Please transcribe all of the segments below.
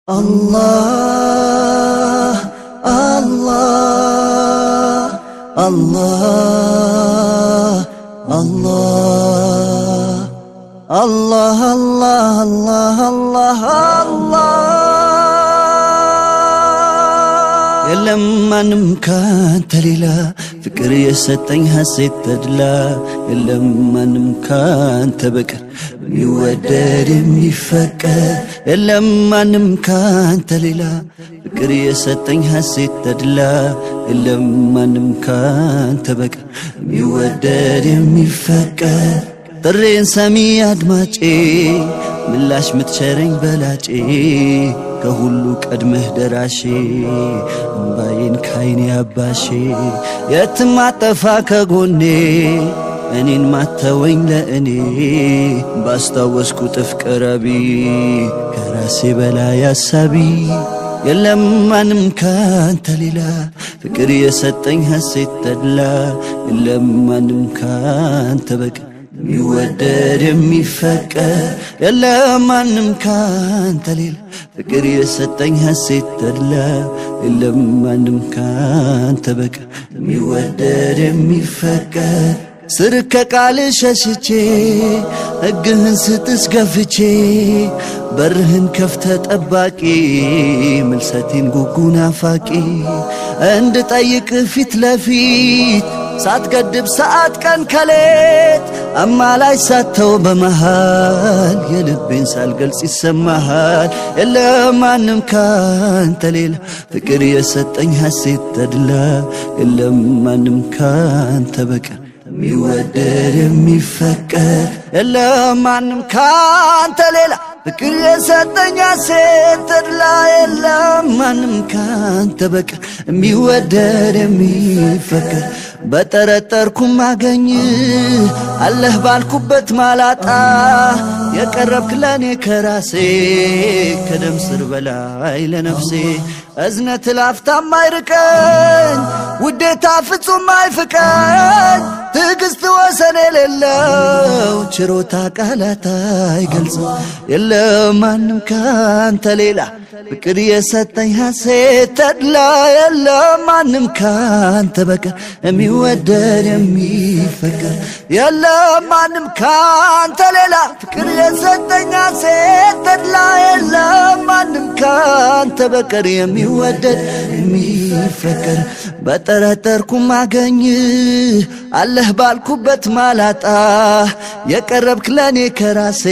الله الله الله الله الله الله الله الله الله የለም ማንም ካንተ ሌላ ፍቅር የሰጠኝ ሐሴት ተድላ የለም ማንም ካንተ በቀር የሚወደድ የሚፈቀር የለም ማንም ካንተ ሌላ ፍቅር የሰጠኝ ሐሴት ተድላ የለም ማንም ካንተ በቀር የሚወደድ የሚፈቀር ጥሬን ሰሚ አድማጬ ምላሽ ምትቸረኝ በላጬ ከሁሉ ቀድመህ ደራሼ እምባዬን ካይኔ አባሼ የትም አጠፋ ከጎኔ እኔን ማተወኝ ለእኔ ባስታወስኩ ጥፍ ቀረቢ ከራሴ በላይ አሳቢ የለም ማንም ካንተ ሌላ ፍቅር የሰጠኝ ሐሴት ተድላ የለም ማንም ካንተ በቀር የሚወደድ የሚፈቀር የለም ማንም ካንተ ሌላ ፍቅር የሰጠኝ ሐሴት ተድላ የለም ማንም ካንተ በቀር የሚወደድ የሚፈቀር ስር ከቃል ሸሽቼ ሕግህን ስጥስ ገፍቼ በርህን ከፍተ ጠባቂ ምልሰቴን ጉጉን አፋቂ እንድጠይቅ ፊት ለፊት ሳትገድብ ሰዓት ቀን ከሌት አማላይ ሳተው በመሃል የልቤን ሳልገልጽ ይሰማሃል የለም ማንም ካንተ ሌላ ፍቅር የሰጠኝ ሐሴት ተድላ የለም ማንም ካንተ በቀር የሚወደድ የሚፈቀር የለም ማንም ካንተ ሌላ ፍቅር የሰጠኝ ሐሴት ተድላ የለም ማንም ካንተ በቀር የሚወደድ የሚፈቀር በጠረጠርኩም አገኝ አለህ ባልኩበት ማላጣ የቀረብክ ለኔ ከራሴ ከደም ስር በላይ ለነፍሴ እዝነት ላፍታም አይርቀኝ ውዴታ ፍጹም አይፍቀኝ ትዕግስት ወሰን የሌለው ችሮታ ቃላት አይገልጽም የለም ማንም ካንተ ሌላ ፍቅር የሰጠኝ ሐሴት ተድላ የለም ማንም ካንተ በቀር የሚወደድ የሚፈቀር የለም ማንም ካንተ ሌላ ፍቅር የሰጠኝ ሐሴት ተድላ የለም ማንም ካንተ በቀር የሚወደድ የሚፈቀር በጠረጠርኩም አገኝ አለህ ባልኩበት ማላጣ የቀረብክ ለኔ ከራሴ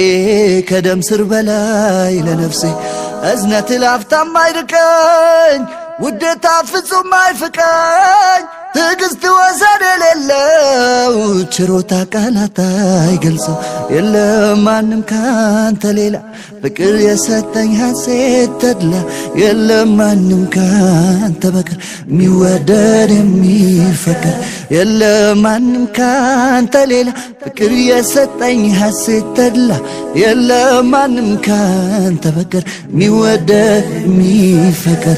ከደም ስር በላይ ለነፍሴ እዝነት ላፍታም አይርቀኝ ውዴታ ፍጹም አይፍቀኝ ትዕግስት ወሰን የሌለው ችሮታ ቃላት አይገልጸው የለም ማንም ካንተ ሌላ ፍቅር የሰጠኝ ሐሴት ተድላ የለም ማንም ካንተ በቀር የሚወደድ የሚፈቀር የለም ማንም ካንተ ሌላ ፍቅር የሰጠኝ ሐሴት ተድላ የለም ማንም ካንተ በቀር የሚወደድ የሚፈቀር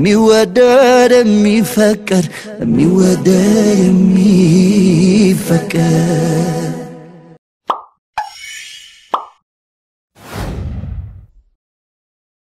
የሚወደድ የሚፈቀር የሚወደድ የሚፈቀር